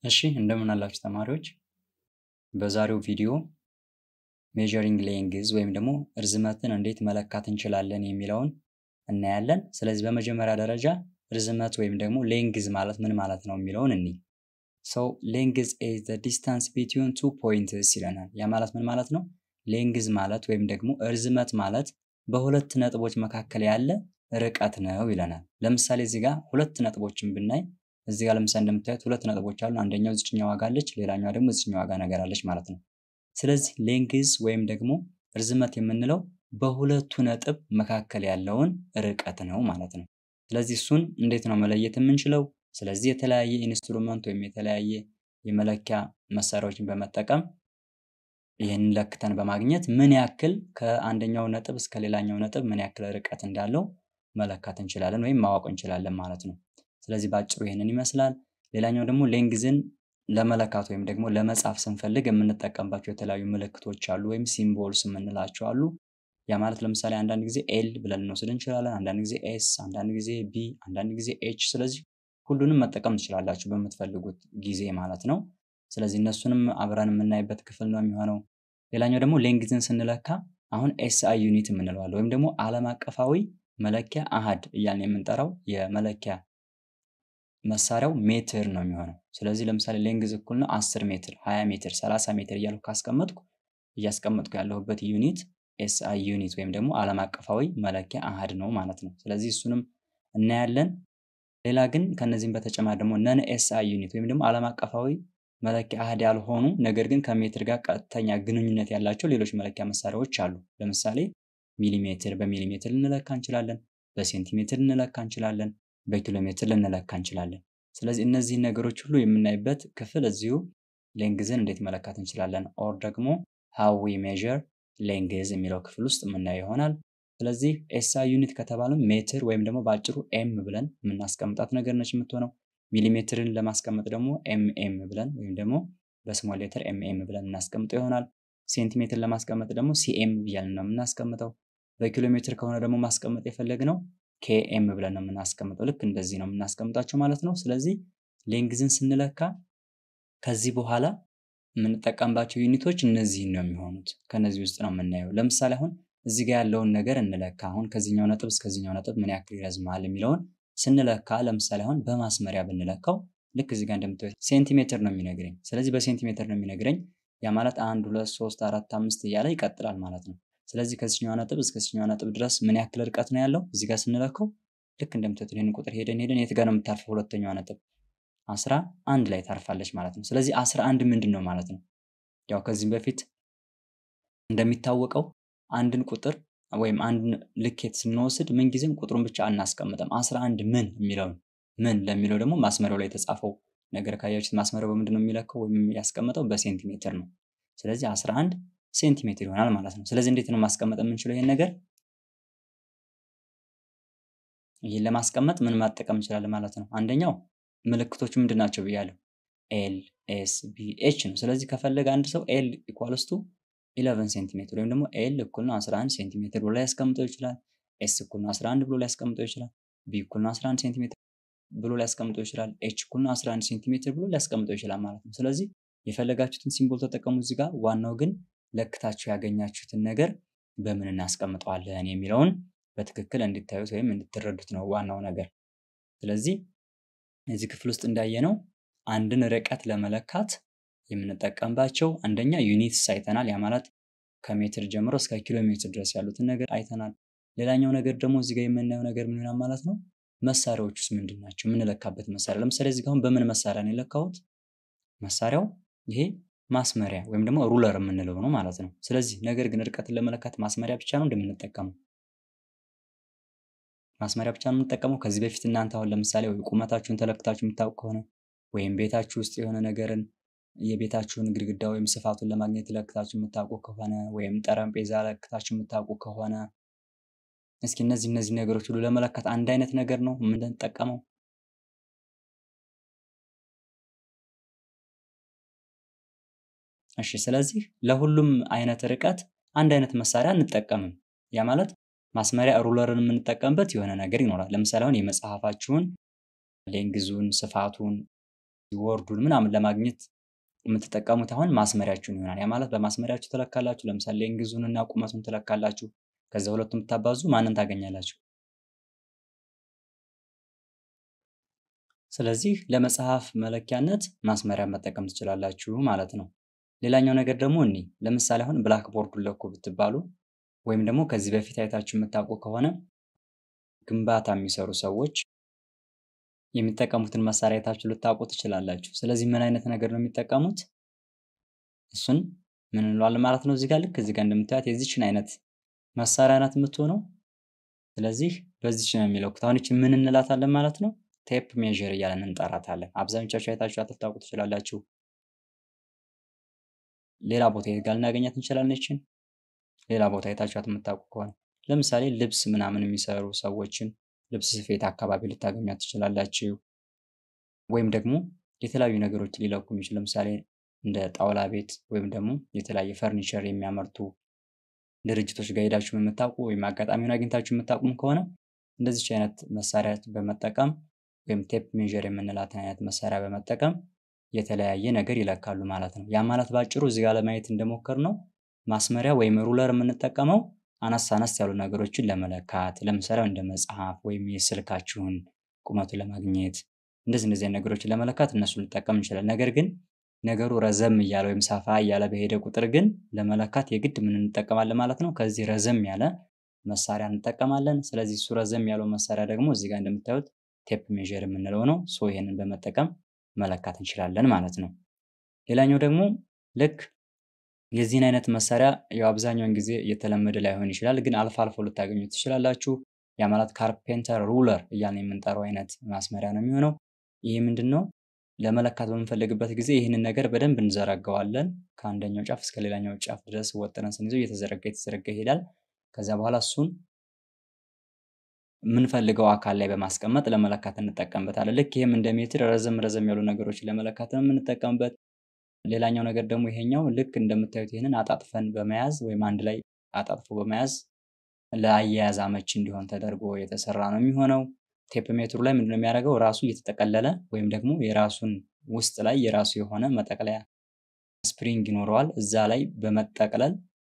እሺ እንደምን አላችሁ ተማሪዎች። በዛሬው ቪዲዮ ሜዠሪንግ ሌንግዝ ወይም ደግሞ ርዝመትን እንዴት መለካት እንችላለን የሚለውን እናያለን። ስለዚህ በመጀመሪያ ደረጃ ርዝመት ወይም ደግሞ ሌንግዝ ማለት ምን ማለት ነው የሚለውን እንይ። ሰው ሌንግዝ ኢዝ ዘ ዲስታንስ ቢትዊን ቱ ፖይንትስ ይለናል። ያ ማለት ምን ማለት ነው? ሌንግዝ ማለት ወይም ደግሞ ርዝመት ማለት በሁለት ነጥቦች መካከል ያለ ርቀት ነው ይለናል። ለምሳሌ እዚህ ጋር ሁለት ነጥቦችን ብናይ እዚህ ጋር ለምሳሌ እንደምታዩት ሁለት ነጥቦች አሉ። አንደኛው እዚችኛው ዋጋ አለች፣ ሌላኛዋ ደግሞ እዚችኛው ዋጋ ነገር አለች ማለት ነው። ስለዚህ ሌንግዝ ወይም ደግሞ ርዝመት የምንለው በሁለቱ ነጥብ መካከል ያለውን ርቀት ነው ማለት ነው። ስለዚህ እሱን እንዴት ነው መለየት የምንችለው? ስለዚህ የተለያየ ኢንስትሩመንት ወይም የተለያየ የመለኪያ መሳሪያዎችን በመጠቀም ይህንን ለክተን በማግኘት ምን ያክል ከአንደኛው ነጥብ እስከ ሌላኛው ነጥብ ምን ያክል ርቀት እንዳለው መለካት እንችላለን ወይም ማወቅ እንችላለን ማለት ነው። ስለዚህ በአጭሩ ይህንን ይመስላል። ሌላኛው ደግሞ ሌንግዝን ለመለካት ወይም ደግሞ ለመጻፍ ስንፈልግ የምንጠቀምባቸው የተለያዩ ምልክቶች አሉ ወይም ሲምቦልስ የምንላቸው አሉ። ያ ማለት ለምሳሌ አንዳንድ ጊዜ ኤል ብለን እንወስድ እንችላለን፣ አንዳንድ ጊዜ ኤስ፣ አንዳንድ ጊዜ ቢ፣ አንዳንድ ጊዜ ኤች። ስለዚህ ሁሉንም መጠቀም ትችላላችሁ በምትፈልጉት ጊዜ ማለት ነው። ስለዚህ እነሱንም አብረን የምናይበት ክፍል ነው የሚሆነው። ሌላኛው ደግሞ ሌንግዝን ስንለካ አሁን ኤስአይ ዩኒት የምንለዋለን ወይም ደግሞ ዓለም አቀፋዊ መለኪያ አሃድ እያልን የምንጠራው የመለኪያ መሳሪያው ሜትር ነው የሚሆነው። ስለዚህ ለምሳሌ ሌንግዝ እኩል ነው 10 ሜትር፣ 20 ሜትር፣ 30 ሜትር እያልኩ ካስቀመጥኩ እያስቀመጥኩ ያለሁበት ዩኒት ኤስአይ ዩኒት ወይም ደግሞ ዓለም አቀፋዊ መለኪያ አሃድ ነው ማለት ነው። ስለዚህ እሱንም እናያለን። ሌላ ግን ከነዚህም በተጨማሪ ደግሞ ነን ኤስአይ ዩኒት ወይም ደግሞ ዓለም አቀፋዊ መለኪያ አሃድ ያልሆኑ ነገር ግን ከሜትር ጋር ቀጥተኛ ግንኙነት ያላቸው ሌሎች መለኪያ መሳሪያዎች አሉ። ለምሳሌ ሚሊሜትር በሚሊሜትር ልንለካ እንችላለን፣ በሴንቲሜትር ልንለካ እንችላለን፣ በኪሎ ሜትር ልንለካ እንችላለን። ስለዚህ እነዚህን ነገሮች ሁሉ የምናይበት ክፍል እዚሁ ሌንግዝን እንዴት መለካት እንችላለን ኦር ደግሞ ሃው ዊ ሜዠር ሌንግዝ የሚለው ክፍል ውስጥ የምናየው ይሆናል። ስለዚህ ኤስአይ ዩኒት ከተባለም ሜትር ወይም ደግሞ በአጭሩ ኤም ብለን የምናስቀምጣት ነገር ነች የምትሆነው። ሚሊሜትርን ለማስቀመጥ ደግሞ ኤምኤም ብለን ወይም ደግሞ በስሞል ሌተር ኤምኤም ብለን እናስቀምጠው ይሆናል። ሴንቲሜትር ለማስቀመጥ ደግሞ ሲኤም እያልን ነው የምናስቀምጠው። በኪሎ ሜትር ከሆነ ደግሞ ማስቀመጥ የፈለግነው ኬኤም ብለን ነው የምናስቀምጠው። ልክ እንደዚህ ነው የምናስቀምጣቸው ማለት ነው። ስለዚህ ሌንግዝን ስንለካ ከዚህ በኋላ የምንጠቀምባቸው ዩኒቶች እነዚህን ነው የሚሆኑት። ከነዚህ ውስጥ ነው የምናየው። ለምሳሌ አሁን እዚህ ጋር ያለውን ነገር እንለካ። አሁን ከዚህኛው ነጥብ እስከዚህኛው ነጥብ ምን ያክል ይረዝማል የሚለውን ስንለካ ለምሳሌ አሁን በማስመሪያ ብንለካው ልክ እዚህ ጋር እንደምታዩት ሴንቲሜትር ነው የሚነግረኝ። ስለዚህ በሴንቲሜትር ነው የሚነግረኝ። ያ ማለት አንድ ሁለት ሶስት አራት አምስት እያለ ይቀጥላል ማለት ነው። ስለዚህ ከዚህኛው ነጥብ እስከ ዚህኛው ነጥብ ድረስ ምን ያክል ርቀት ነው ያለው እዚህ ጋር ስንለካው ልክ እንደምታዩት ይህን ቁጥር ሄደን ሄደን የት ጋር ነው የምታርፈው? ሁለተኛዋ ነጥብ አስራ አንድ ላይ ታርፋለች ማለት ነው። ስለዚህ አስራ አንድ ምንድን ነው ማለት ነው? ያው ከዚህም በፊት እንደሚታወቀው አንድን ቁጥር ወይም አንድን ልኬት ስንወስድ ምንጊዜም ቁጥሩን ብቻ አናስቀምጥም። አስራ አንድ ምን የሚለውን ምን ለሚለው ደግሞ ማስመሪያው ላይ የተጻፈው ነገር ካያችሁት ማስመሪያው በምንድን ነው የሚለካው ወይም ያስቀምጠው በሴንቲሜትር ነው። ስለዚህ አስራ አንድ ሴንቲሜትር ይሆናል ማለት ነው። ስለዚህ እንዴት ነው ማስቀመጥ የምንችለው ይሄን ነገር? ይህን ለማስቀመጥ ምን ማጠቀም እንችላለን ማለት ነው? አንደኛው ምልክቶቹ ምንድን ናቸው ብያለሁ። ኤል ኤስ ቢ ኤች ነው። ስለዚህ ከፈለገ አንድ ሰው ኤል ኢኳልስ ቱ 11 ሴንቲሜትር ወይም ደግሞ ኤል እኩል ነው 11 ሴንቲሜትር ብሎ ሊያስቀምጠው ይችላል። ኤስ እኩል ነው 11 ብሎ ሊያስቀምጠው ይችላል። ቢ እኩል ነው 11 ሴንቲሜትር ብሎ ሊያስቀምጠው ይችላል። ኤች እኩል ነው 11 ሴንቲሜትር ብሎ ሊያስቀምጠው ይችላል ማለት ነው። ስለዚህ የፈለጋችሁትን ሲምቦል ተጠቀሙ እዚህ ጋር። ዋናው ግን ለክታችሁ ያገኛችሁትን ነገር በምን እናስቀምጠዋለን የሚለውን በትክክል እንድታዩት ወይም እንድትረዱት ነው ዋናው ነገር። ስለዚህ እዚህ ክፍል ውስጥ እንዳየነው አንድን ርቀት ለመለካት የምንጠቀምባቸው አንደኛ ዩኒትስ አይተናል። ያ ማለት ከሜትር ጀምሮ እስከ ኪሎ ሜትር ድረስ ያሉትን ነገር አይተናል። ሌላኛው ነገር ደግሞ እዚህ ጋር የምናየው ነገር ምን ይሆናል ማለት ነው? መሳሪያዎች ውስጥ ምንድን ናቸው? የምንለካበት መሳሪያ ለምሳሌ እዚህ ጋር አሁን በምን መሳሪያ ነው የለካሁት? መሳሪያው ይሄ ማስመሪያ ወይም ደግሞ ሩለር የምንለው ነው ማለት ነው። ስለዚህ ነገር ግን ርቀትን ለመለካት ማስመሪያ ብቻ ነው እንደምንጠቀመው ማስመሪያ ብቻ ነው የምንጠቀመው። ከዚህ በፊት እናንተ አሁን ለምሳሌ ወይ ቁመታችሁን ተለክታችሁ የምታውቁ ከሆነ ወይም ቤታችሁ ውስጥ የሆነ ነገርን የቤታችሁን ግድግዳ ወይም ስፋቱን ለማግኘት ለክታችሁ የምታውቁ ከሆነ ወይም ጠረጴዛ ለክታችሁ የምታውቁ ከሆነ እስኪ እነዚህ እነዚህ ነገሮች ሁሉ ለመለካት አንድ አይነት ነገር ነው የምንጠቀመው። እሺ ስለዚህ ለሁሉም አይነት ርቀት አንድ አይነት መሳሪያ አንጠቀምም። ያ ማለት ማስመሪያ ሩለርን የምንጠቀምበት የሆነ ነገር ይኖራል። ለምሳሌ አሁን የመጽሐፋችሁን ሌንግዙን፣ ስፋቱን ወርዱን ምናምን ለማግኘት የምትጠቀሙት አሁን ማስመሪያችሁን ይሆናል። ያ ማለት በማስመሪያችሁ ትለካላችሁ። ለምሳሌ ሌንግዙን እና ቁመቱን ትለካላችሁ። ከዛ ሁለቱም ብታባዙ ማንን ታገኛላችሁ? ስለዚህ ለመጽሐፍ መለኪያነት ማስመሪያ መጠቀም ትችላላችሁ ማለት ነው። ሌላኛው ነገር ደግሞ እኒ ለምሳሌ አሁን ብላክ ቦርዱን ለኩ ብትባሉ ወይም ደግሞ ከዚህ በፊት አይታችሁ የምታውቁ ከሆነ ግንባታ የሚሰሩ ሰዎች የሚጠቀሙትን መሳሪያ አይታችሁ ልታውቁ ትችላላችሁ። ስለዚህ ምን አይነት ነገር ነው የሚጠቀሙት? እሱን ምን እንለዋለን ማለት ነው። እዚጋ ልክ እዚጋ እንደምታዩት የዚችን አይነት መሳሪያ ናት የምትሆነው። ስለዚህ በዚች ነው የሚለኩት። አሁን ይችን ምን እንላታለን ማለት ነው? ቴፕ ሜዥር እያለን እንጠራታለን። አብዛኞቻችሁ አይታችሁ ልታውቁ ትችላላችሁ። ሌላ ቦታ የት ጋር ልናገኛት እንችላለን? ይችን ሌላ ቦታ አይታችኋት የምታውቁ ከሆነ ለምሳሌ ልብስ ምናምን የሚሰሩ ሰዎችን ልብስ ስፌት አካባቢ ልታገኟት ትችላላችሁ። ወይም ደግሞ የተለያዩ ነገሮች ሊለኩ የሚችሉ ለምሳሌ እንደ ጣውላ ቤት ወይም ደግሞ የተለያየ ፈርኒቸር የሚያመርቱ ድርጅቶች ጋር ሄዳችሁ የምታውቁ ወይም አጋጣሚውን አግኝታችሁ የምታውቁም ከሆነ እንደዚች አይነት መሳሪያ በመጠቀም ወይም ቴፕ ሜዥር የምንላትን አይነት መሳሪያ በመጠቀም የተለያየ ነገር ይለካሉ ማለት ነው። ያ ማለት ባጭሩ እዚህ ጋር ለማየት እንደሞከር ነው ማስመሪያ ወይም ሩለር የምንጠቀመው አነስ አነስ ያሉ ነገሮችን ለመለካት ለምሳሌ እንደ መጽሐፍ ወይም የስልካችሁን ቁመቱን ለማግኘት እንደዚህ እንደዚህ ነገሮችን ለመለካት እነሱ ልንጠቀም እንችላለን። ነገር ግን ነገሩ ረዘም እያለ ወይም ሰፋ እያለ በሄደ ቁጥር ግን ለመለካት የግድ ምን እንጠቀማለን ማለት ነው። ከዚህ ረዘም ያለ መሳሪያ እንጠቀማለን። ስለዚህ እሱ ረዘም ያለው መሳሪያ ደግሞ እዚህ ጋር እንደምታዩት ቴፕ ሜዥር የምንለው ነው። ሶ ይሄንን በመጠቀም መለካት እንችላለን ማለት ነው። ሌላኛው ደግሞ ልክ የዚህን አይነት መሳሪያ ያው አብዛኛውን ጊዜ እየተለመደ ላይሆን ይችላል፣ ግን አልፎ አልፎ ልታገኙ ትችላላችሁ። ያ ማለት ካርፔንተር ሩለር እያልን የምንጠራው አይነት ማስመሪያ ነው የሚሆነው። ይህ ምንድን ነው? ለመለካት በምንፈልግበት ጊዜ ይህንን ነገር በደንብ እንዘረጋዋለን። ከአንደኛው ጫፍ እስከ ሌላኛው ጫፍ ድረስ ወጥረን ስንይዘው እየተዘረጋ የተዘረጋ ይሄዳል። ከዚያ በኋላ እሱን የምንፈልገው አካል ላይ በማስቀመጥ ለመለካት እንጠቀምበታለን። ልክ ይህም እንደ ሜትር ረዘም ረዘም ያሉ ነገሮችን ለመለካት ነው የምንጠቀምበት። ሌላኛው ነገር ደግሞ ይሄኛው ልክ እንደምታዩት ይህንን አጣጥፈን በመያዝ ወይም አንድ ላይ አጣጥፎ በመያዝ ለአያያዝ አመች እንዲሆን ተደርጎ የተሰራ ነው የሚሆነው። ቴፕ ሜትሩ ላይ ምንድነው የሚያደርገው? ራሱ እየተጠቀለለ ወይም ደግሞ የራሱን ውስጥ ላይ የራሱ የሆነ መጠቅለያ ስፕሪንግ ይኖረዋል። እዛ ላይ በመጠቅለል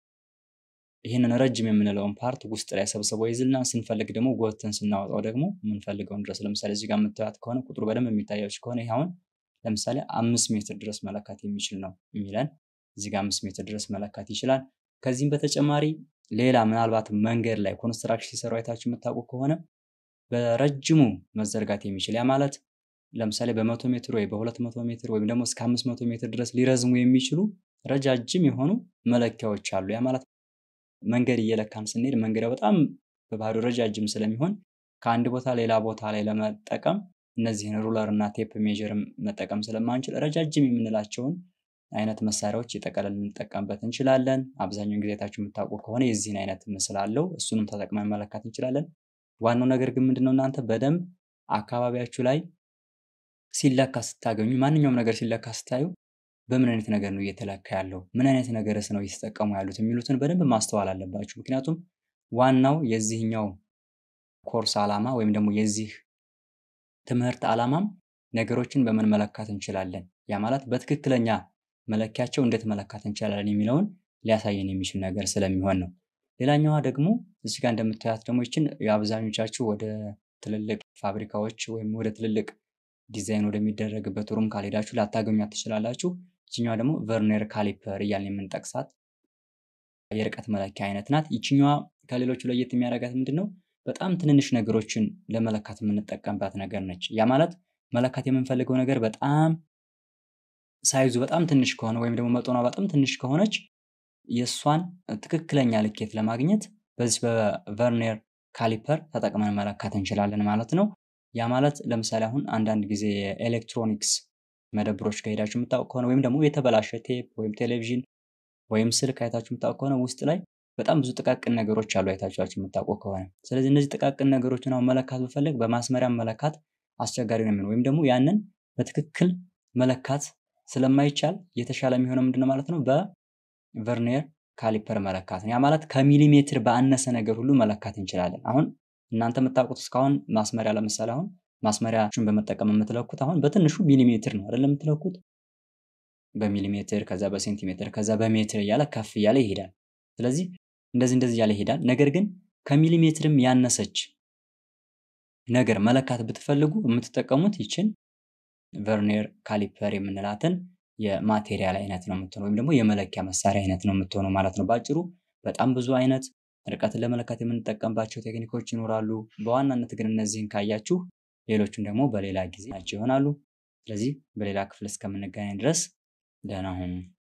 ይህንን ረጅም የምንለውን ፓርት ውስጥ ላይ ሰብስቦ ይዝልና ስንፈልግ ደግሞ ጎተን ስናወጣው ደግሞ የምንፈልገውን ድረስ ለምሳሌ እዚህ ጋር የምታዩት ከሆነ ቁጥሩ በደንብ የሚታያችሁ ከሆነ ይህ አሁን ለምሳሌ አምስት ሜትር ድረስ መለካት የሚችል ነው የሚለን እዚህ ጋር አምስት ሜትር ድረስ መለካት ይችላል። ከዚህም በተጨማሪ ሌላ ምናልባት መንገድ ላይ ኮንስትራክሽን ሲሰሩ አይታችሁ የምታውቁ ከሆነ በረጅሙ መዘርጋት የሚችል ያ ማለት ለምሳሌ በመቶ ሜትር ወይ በሁለት መቶ ሜትር ወይም ደግሞ እስከ አምስት መቶ ሜትር ድረስ ሊረዝሙ የሚችሉ ረጃጅም የሆኑ መለኪያዎች አሉ። ያ ማለት መንገድ እየለካን ስንሄድ መንገድ በጣም በባህሪው ረጃጅም ስለሚሆን ከአንድ ቦታ ሌላ ቦታ ላይ ለመጠቀም እነዚህን ሩለር እና ቴፕ ሜዥር መጠቀም ስለማንችል ረጃጅም የምንላቸውን አይነት መሳሪያዎች የጠቀለል ልንጠቀምበት እንችላለን። አብዛኛውን ጊዜ ታችሁ የምታውቁ ከሆነ የዚህን አይነት ምስል አለው። እሱንም ተጠቅመን መለካት እንችላለን። ዋናው ነገር ግን ምንድነው እናንተ በደንብ አካባቢያችሁ ላይ ሲለካ ስታገኙ ማንኛውም ነገር ሲለካ ስታዩ በምን አይነት ነገር ነው እየተለካ ያለው፣ ምን አይነት ነገርስ ነው እየተጠቀሙ ያሉት የሚሉትን በደንብ ማስተዋል አለባችሁ። ምክንያቱም ዋናው የዚህኛው ኮርስ ዓላማ ወይም ደግሞ የዚህ ትምህርት ዓላማም ነገሮችን በምን መለካት እንችላለን፣ ያ ማለት በትክክለኛ መለኪያቸው እንዴት መለካት እንችላለን የሚለውን ሊያሳየን የሚችል ነገር ስለሚሆን ነው። ሌላኛዋ ደግሞ እዚህ ጋር እንደምታያት ደግሞ ይችን የአብዛኞቻችሁ ወደ ትልልቅ ፋብሪካዎች ወይም ወደ ትልልቅ ዲዛይን ወደሚደረግበት ሩም ካልሄዳችሁ ላታገኟት ትችላላችሁ። ይችኛዋ ደግሞ ቨርኔር ካሊፐር እያልን የምንጠቅሳት የርቀት መለኪያ አይነት ናት። ይችኛዋ ከሌሎቹ ለየት የሚያደርጋት ምንድን ነው? በጣም ትንንሽ ነገሮችን ለመለካት የምንጠቀምባት ነገር ነች። ያ ማለት መለካት የምንፈልገው ነገር በጣም ሳይዙ በጣም ትንሽ ከሆነ ወይም ደግሞ መጠኗ በጣም ትንሽ ከሆነች የእሷን ትክክለኛ ልኬት ለማግኘት በዚህ በቨርኔር ካሊፐር ተጠቅመን መለካት እንችላለን ማለት ነው። ያ ማለት ለምሳሌ አሁን አንዳንድ ጊዜ የኤሌክትሮኒክስ መደብሮች ከሄዳችሁ የምታውቅ ከሆነ ወይም ደግሞ የተበላሸ ቴፕ ወይም ቴሌቪዥን ወይም ስልክ አይታችሁ የምታውቅ ከሆነ ውስጥ ላይ በጣም ብዙ ጥቃቅን ነገሮች አሉ አይታችኋቸው የምታውቁ ከሆነ። ስለዚህ እነዚህ ጥቃቅን ነገሮችን አሁን መለካት ብፈልግ በማስመሪያ መለካት አስቸጋሪ ነው የሚሆነው ወይም ደግሞ ያንን በትክክል መለካት ስለማይቻል የተሻለ የሚሆነው ምንድነው ማለት ነው በቨርኒየር ካሊፐር መለካት ነው። ያ ማለት ከሚሊሜትር በአነሰ ነገር ሁሉ መለካት እንችላለን። አሁን እናንተ የምታውቁት እስካሁን ማስመሪያ ለምሳሌ አሁን ማስመሪያዎችን በመጠቀም የምትለኩት አሁን በትንሹ ሚሊሜትር ነው አይደለም የምትለኩት በሚሊሜትር ከዛ በሴንቲሜትር ከዛ በሜትር እያለ ከፍ እያለ ይሄዳል። ስለዚህ እንደዚህ እንደዚህ እያለ ይሄዳል። ነገር ግን ከሚሊሜትርም ያነሰች ነገር መለካት ብትፈልጉ የምትጠቀሙት ይችን ቨርኔር ካሊፐር የምንላትን የማቴሪያል አይነት ነው የምትሆነው ወይም ደግሞ የመለኪያ መሳሪያ አይነት ነው የምትሆነው ማለት ነው። በአጭሩ በጣም ብዙ አይነት ርቀትን ለመለካት የምንጠቀምባቸው ቴክኒኮች ይኖራሉ። በዋናነት ግን እነዚህን ካያችሁ ሌሎቹን ደግሞ በሌላ ጊዜ ናቸው ይሆናሉ። ስለዚህ በሌላ ክፍል እስከምንገናኝ ድረስ ደህና ሁኑ።